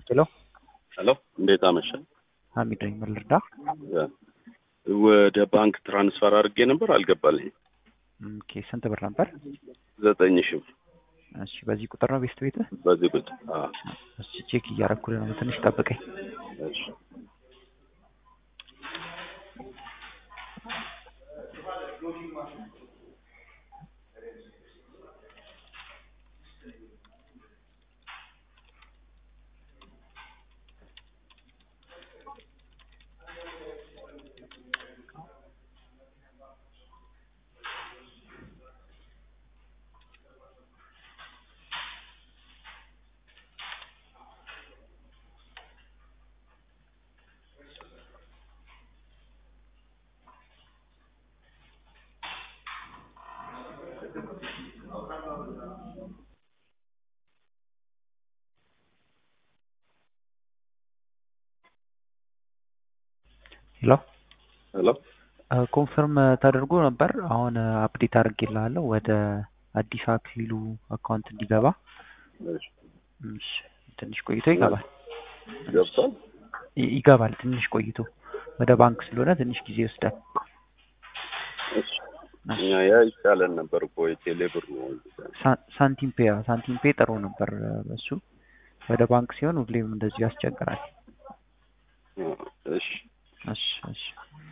ሄሎ ሄሎ እንዴት አመሸ? ሀሚድ ነኝ። ምን ልርዳ? ወደ ባንክ ትራንስፈር አድርጌ ነበር አልገባልኝ። ኦኬ ስንት ብር ነበር? ዘጠኝ ሺህ ብር እሺ በዚህ ቁጥር ነው ቤስት ቤትህ? በዚህ ቁጭ አዎ። እሺ ቼክ እያረኩልህ ነው። ትንሽ ጠብቀኝ። እሺ ሄሎ ሄሎ ኮንፈርም ተደርጎ ነበር። አሁን አፕዴት አድርጌልሃለሁ ወደ አዲስ አክሊሉ አካውንት እንዲገባ። እሺ እሺ ትንሽ ቆይቶ ይገባል። ገብቷል። ይ- ይገባል ትንሽ ቆይቶ ወደ ባንክ ስለሆነ ትንሽ ጊዜ ይወስዳል። እሺ እኛ ያ ይቻለን ነበር እኮ የቴሌ ብር ነው። ሳ- ሳንቲም ፔ ያው ሳንቲም ፔ ጥሩ ነበር እሱ። ወደ ባንክ ሲሆን ሁሌም እንደዚሁ ያስቸግራል። እሺ እሺ እሺ